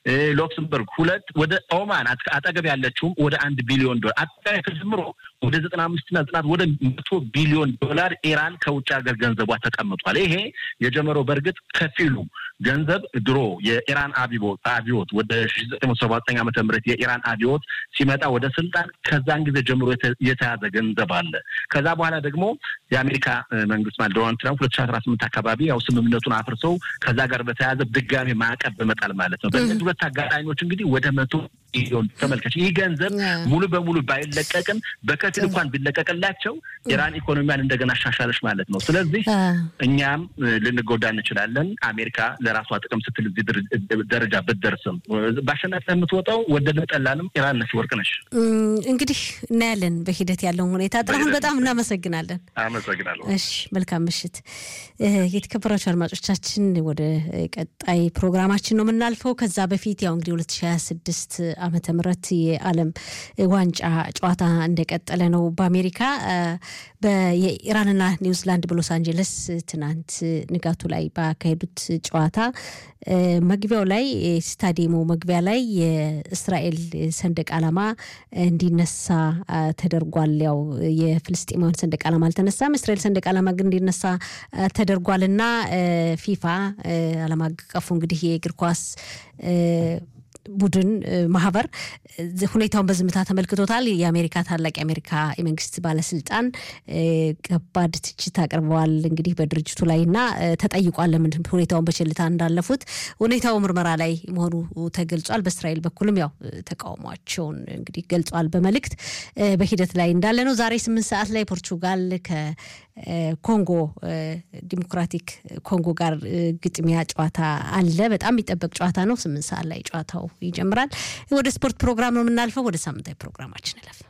ሉክስምበርግ ሁለት፣ ወደ ኦማን አጠገብ ያለችውም ወደ አንድ ቢሊዮን ዶላር አጠቃላይ ተጀምሮ ወደ ዘጠና አምስትና ዘጠና ወደ መቶ ቢሊዮን ዶላር ኢራን ከውጭ ሀገር ገንዘቧ ተቀምጧል። ይሄ የጀመረው በእርግጥ ከፊሉ ገንዘብ ድሮ የኢራን አብዮት ወደ ሺ ዘጠኝ መቶ ሰባ ዘጠኝ ዓመተ ምህረት የኢራን አብዮት ሲመጣ ወደ ስልጣን ከዛን ጊዜ ጀምሮ የተያዘ ገንዘብ አለ። ከዛ በኋላ ደግሞ የአሜሪካ መንግስት ማለት ዶናልድ ትራምፕ ሁለት ሺ አስራ ስምንት አካባቢ ያው ስምምነቱን አፍርሰው ከዛ ጋር በተያያዘ ድጋሜ ማዕቀብ በመጣል ማለት ነው። በእነዚህ ሁለት አጋጣሚዎች እንግዲህ ወደ መቶ ሚሊዮን ተመልከች። ይህ ገንዘብ ሙሉ በሙሉ ባይለቀቅም በከፊል እንኳን ቢለቀቅላቸው ኢራን ኢኮኖሚያን እንደገና አሻሻለች ማለት ነው። ስለዚህ እኛም ልንጎዳ እንችላለን። አሜሪካ ለራሷ ጥቅም ስትል እዚህ ደረጃ ብትደርስም በአሸናፊ የምትወጣው ወደድን ጠላንም ኢራን ነች፣ ወርቅ ነች። እንግዲህ እናያለን በሂደት ያለውን ሁኔታ። ጥላሁን በጣም እናመሰግናለን። አመሰግናለሁ። እሺ፣ መልካም ምሽት። የተከበራችሁ አድማጮቻችን ወደ ቀጣይ ፕሮግራማችን ነው የምናልፈው። ከዛ በፊት ያው እንግዲህ ሁለት ሺ ሀያ ስድስት ዓመተ ምህረት የዓለም ዋንጫ ጨዋታ እንደቀጠለ ነው። በአሜሪካ የኢራንና ኒውዚላንድ በሎስ አንጀለስ ትናንት ንጋቱ ላይ ባካሄዱት ጨዋታ መግቢያው ላይ ስታዲየሙ መግቢያ ላይ የእስራኤል ሰንደቅ ዓላማ እንዲነሳ ተደርጓል። ያው የፍልስጤማውያን ሰንደቅ ዓላማ አልተነሳም። እስራኤል ሰንደቅ ዓላማ ግን እንዲነሳ ተደርጓልና ፊፋ ዓለም አቀፉ እንግዲህ የእግር ኳስ ቡድን ማህበር ሁኔታውን በዝምታ ተመልክቶታል። የአሜሪካ ታላቅ የአሜሪካ የመንግስት ባለስልጣን ከባድ ትችት አቅርበዋል እንግዲህ በድርጅቱ ላይ እና ተጠይቋል ለምን ሁኔታውን በቸልታ እንዳለፉት። ሁኔታው ምርመራ ላይ መሆኑ ተገልጿል። በእስራኤል በኩልም ያው ተቃውሟቸውን እንግዲህ ገልጿል በመልእክት በሂደት ላይ እንዳለ ነው። ዛሬ ስምንት ሰዓት ላይ ፖርቹጋል ከኮንጎ ዲሞክራቲክ ኮንጎ ጋር ግጥሚያ ጨዋታ አለ። በጣም የሚጠበቅ ጨዋታ ነው። ስምንት ሰዓት ላይ ጨዋታው ይጀምራል። ወደ ስፖርት ፕሮግራም ነው የምናልፈው። ወደ ሳምንታዊ ፕሮግራማችን እለፍ።